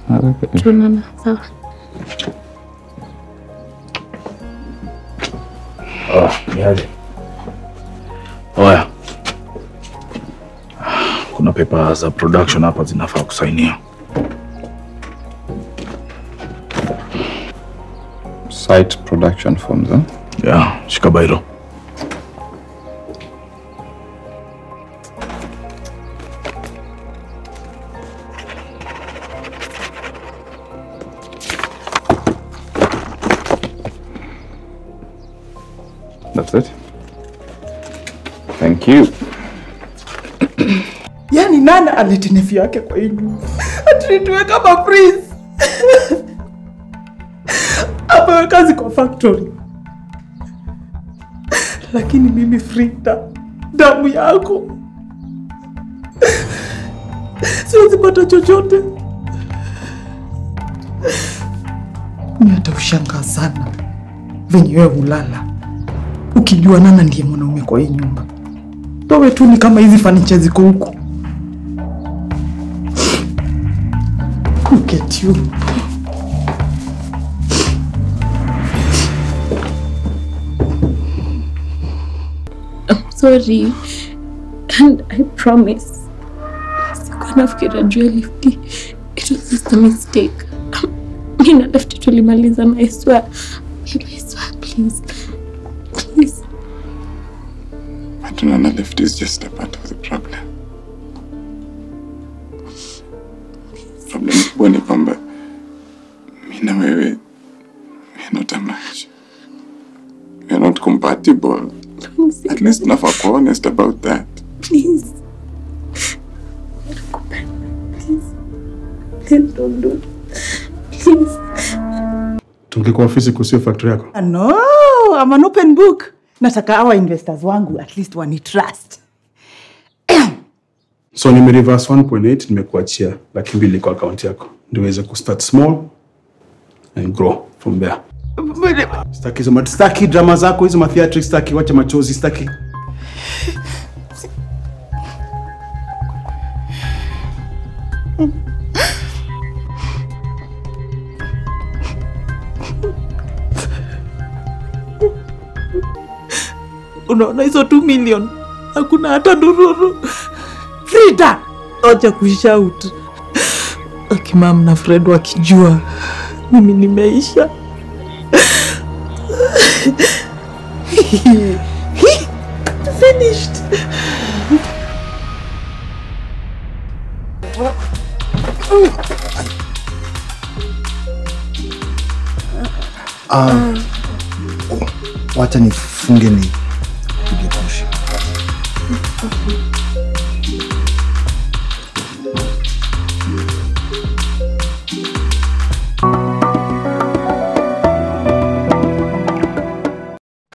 Tunaona sawa. Oh, niaje. Oya. Kuna pepa za production hapa zinafaa kusainiwa. Site production forms, eh? Yeah, shika bairo. That's it. Thank you. Yaani nani alete nefi yake kwa hii nyumba? Atinituwe kama prince. Apewe kazi kwa factory. Lakini mimi Frida, damu yako siwezi pata chochote. Mi hata ushangaa sana venye wewe hulala ukijua Nana ndiye mwanaume kwa hii nyumba. Towe tu ni kama hizi fanicha ziko huku. Look at you. I'm sorry. And I promise. Sikuwa nafikiria juu ya lifti. It was just a mistake. Mi na lifti tulimaliza na I swear. Babe, I swear, please. Please. But Nana left is just a part of the problem. Problem kubwa ni kwamba mi na wewe we are not a match. We are not compatible. Please. At least nafaa kuwa honest about that. Please. Nakupenda. Please. Please don't do it. Please. Tungekuwa ofisi kusio factory yako. Ah, No, I'm an open book. Nataka hawa investors wangu at least wani trust. So nime reverse 1.8 nimekuachia laki mbili kwa akaunti yako ndio uweze kustart small and grow from there. Staki hizo mat- staki drama zako hizo matheatrics, staki wacha machozi, staki Unaona hizo 2 million hakuna hata ndururu. Frida, oja kushout. Akimam na Fred wakijua mimi nimeisha. Finished. Wacha nifunge ni pige push.